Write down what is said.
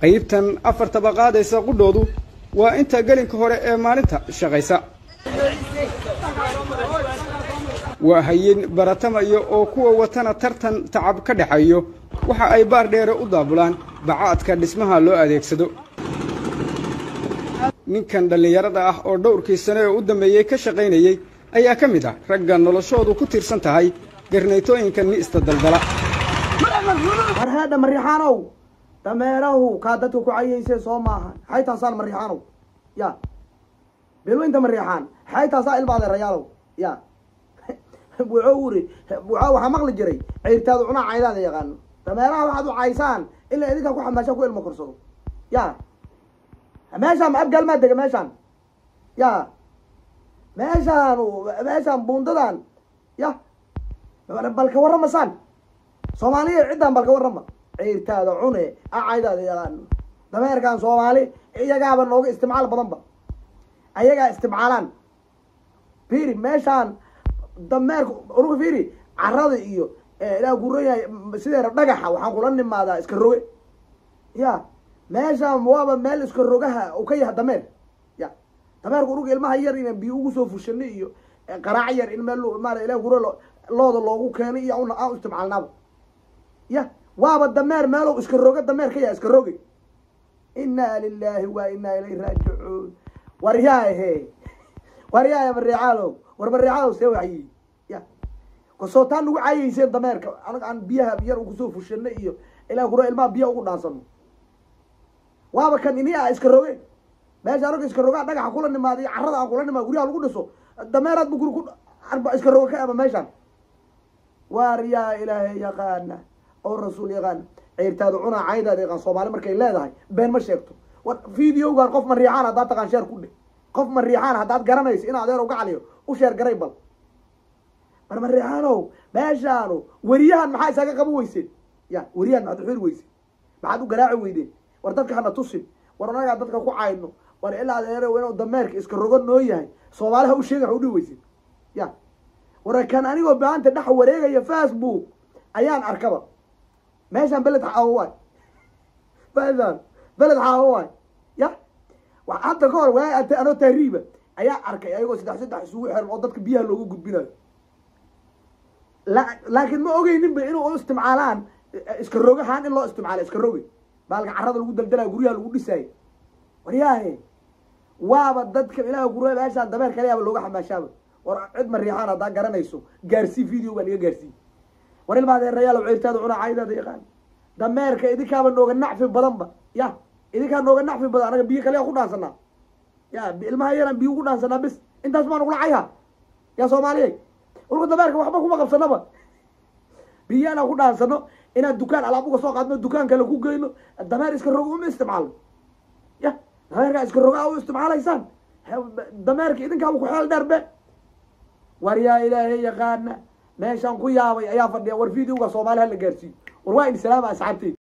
qaybtan afar tabaqaadaysa qudhoodu waa inta gelinka hore ee maalinta shaqaysa waa hayin baratamayo oo kuwa watana tartan tacab ka dhexeeyo waxa ay baar dheere u daabulaan bacaadka dhismaha loo adeegsado ninkan dhallinyarada ah oo dhowrkii sane ee u dambeeyey ka shaqaynayey ayaa ka mid ah ragga noloshoodu ku tiirsan tahay garnaytooyinka ni'ista daldala marheedha mariixaanow dameerahu kaa dadka ku cayaysee soo maaha xay taasaan mariixaanow ya bilweynta mariixaan xay taasaa ilma adeerayaalow ya wuxuu uri wuxuu waxaa maqli jiray ciirtaadu cunaa caydaada yaqaano dameeraha waxaad u caysaan ilaa idinkaa ku xamaasha ku ilmo korsado ya meeshaan abgaal maa dega meeshaan ya meeshaan meeshaan buundadan ya balka warramasaan soomaaliya ciddaan balka warrama ciirtaada cune acaydaada yaqaano dameerkan soomaali iyagaaba nooga istimcaal badanba ayagaa istimcaalaan firi meeshaan dameerka uruga firi carada iyo ilaa gurayahay sideera dhagaxa waxaan kula nimaadaa iska roge ya meeshaan waaba meel iska rogaha u ka yaha dameer ya dameerka uruga ilmaha yar inaan biyo ugu soo fushano iyo qaraac yar in meel maara ilaa gura looda loogu keeno iyo una aan istimcaalnaaba ya waaba dameer meelow iska roga dameer ka yaha iska roge inaa lilahi wa inaa ilayhi raajicuun waryaahe waryaahe mariixaalow war mariixaalow see waxyi ya kasoo taa nagu caayeyseen dameerka anaga aan biyaha yar kusoo fushano iyo ilaa gura ilmaha biyaha ugu dhaansano waaba kan ini a iska roge meesha anaga iska rogaa dhagaxa kula nimaada iyo carada aan kula nimaado guryaha lagu dhiso dameeraad bu guri ku iska roga ka aba meeshaan waar yaa ilaahay yaqaana oo rasuul yaqaana ciirtaada cunaa caydaada yaqaan soomaali markay leedahay been ma sheegto war videogan qof mariixaan haddaad taqaan sheer ku dhe qof mariixaan haddaad garanayso in adeer uga caliyo u sheer garay bal mar mariixaanow meeshaanu weriyahan maxaa isaga qaban weyseen ya weriyahan maxaad uxiri weyseen maxaad u garaaci weydeen war dadka hana tusin war anagaa dadka ku cayno war ilaa adeer inuu dameerka iska rogo noo yahay soomaaliha u sheega wax udhihi weyseen ya war kan anigoo baanta dhex wareegaya facebook ayaan arkaba meeshaan beled xaawo waay meeshaan beled xaawo waay ya wa hadda ka hor waa ata anoo tahriiba ayaa arkay ayagoo saddex saddex isugu xiran oo dadka biyaha looga gudbinayo la laakiin ma ogeyninba inuu u istimcaalaan iska rogahaan in loo istimcaala iska roge baalka carada lagu daldalaya guryaha lagu dhisaayo waryaahe waaba dadka ilaah gurya meeshaan dameer kaleyaaba looga xamaashaaba war cid mariixaan haddaa garanayso gaarsii video baan iga gaarsii war ilma adeerayaalow ciirtaada cunaa caydaada yaqaan dameerka idinkaaba nooga nacfi badanba ya idinkaa nooga nacfi badan anaga biyo kaleya ku dhaansanaa ya ilmaha yaraan biyo ugu dhaansanaa bis intaas maa nagula cayha ya soomaaliyey urka dameerka waxba kuma qabsanaba biyo inaan ku dhaansano inaan dukaan alaab uga soo qaadno dukaan kale ku geyno dameer iska rogo uma isticmaalno ya dameerkaa iska rogaa u isticmaalaysaan dameerka idinkaaba ku xeel dheer be war yaa ilaahay yaqaana meeshaan ku yaabay ayaa fadhiya war videoga soomaali hala gaarsiiyo war waa in salaama asxaabtey